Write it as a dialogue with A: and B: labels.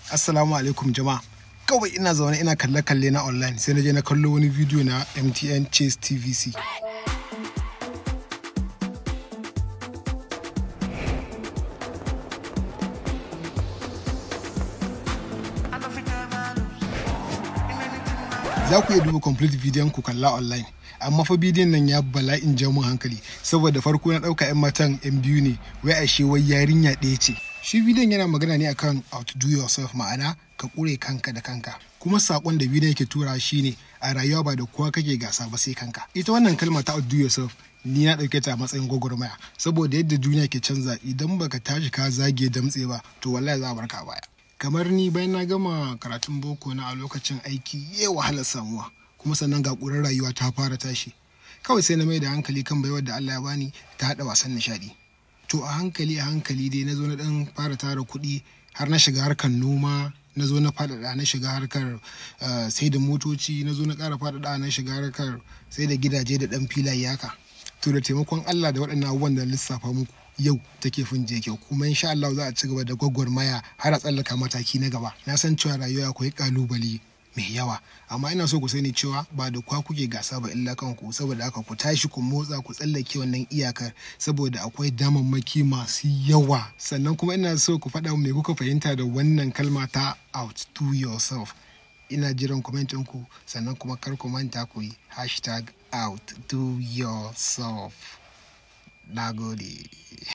A: Assalamu alaikum jama'a. Kawai ina zaune ina kalle-kalle na online sai na je na kallo wani bidiyo na MTN Chase TVC. Za ku iya duba complete bidiyon ku kalla online. amma fa bidiyon nan ya bala'in ja mun hankali saboda farko na ɗauka 'yan matan 'yan biyu ne wai ashe wai yarinya ɗaya ce shi bidiyon yana magana ne akan outdo yourself ma'ana ka ƙure kanka da kanka kuma sakon da bidiyon yake tura shine a rayuwa ba da kowa kake gasa ba sai kanka ita wannan kalma ta outdo yourself ni na ɗauke ta a matsayin gwagwarmaya saboda yadda duniya ke canza idan baka tashi ka zage damtse ba to wallahi za a barka a baya kamar ni bayan na gama karatun boko na a lokacin aiki ya wahalar samuwa kuma sannan ga ƙurar rayuwa ta fara tashi kawai sai na mai da hankali kan baiwar da Allah ya bani ta haɗa wasan nishaɗi to a hankali a hankali dai na zo na ɗan fara tara kuɗi har na shiga harkar noma na zo na faɗaɗa na shiga harkar sai da motoci na zo na ƙara faɗaɗa na shiga harkar sai da gidaje da ɗan filaye haka to da taimakon Allah da waɗannan abubuwan da lissafa muku yau take fin je kyau kuma insha Allah za a ci gaba da gwagwarmaya har a tsallaka mataki na gaba na san cewa rayuwa akwai kalubale mai yawa amma ina so ku sani cewa ba da kwa kuke gasa ba illa kanku saboda haka ku tashi ku motsa ku tsallake wannan iyakar saboda akwai damammaki masu yawa sannan kuma ina so ku faɗa me kuka fahimta da wannan kalma ta outdo yourself ina jiran kwamentin ku sannan kuma kar ku manta ku yi hashtag outdo yourself na gode